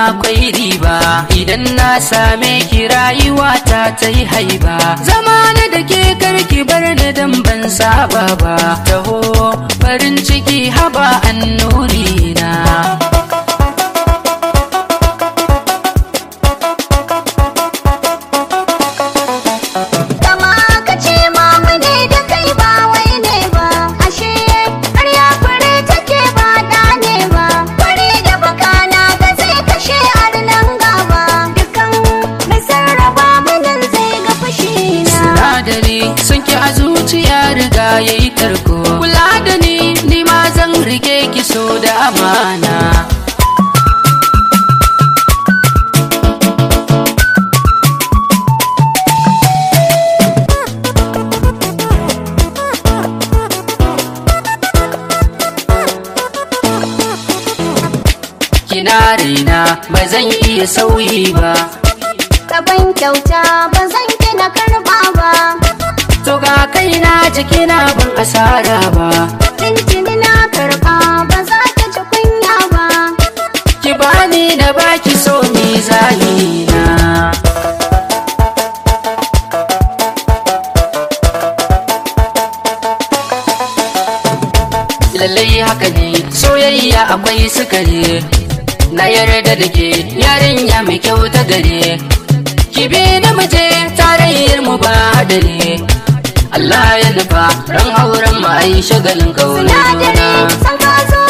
akwai riba idan na same ki rayuwa ta ta yi haiba zama na da ke karki bar ni dan ban saba ba taho farin ciki haba annuri na Kama ka ce mamu ne da kai ba wai ne ba ashe ƙarya fure take ba da ne ba fure da baka na ga zai kashe arnan gaba dukan mai sarrafa munin zai ga fushi na sinadari sun ki a zuciya riga ya yi tarko kula da ni ni ma zan rike ki so da amana kina raina ba zan iya sauyi ba Kaban kyauta ba zan ki na karba ba to ga kaina jikina ban asara ba Tintini na karba ba za ta ci kunya ba ki bani da baki so ni zahina lallai haka ne soyayya akwai sukari na yarda da ke yarinya mai kyau ta gare ki bi da muje tarayyar mu ba hadari Allah ya nufa ran auren mu ai shagalin kaunar juna Sinadari san ka zo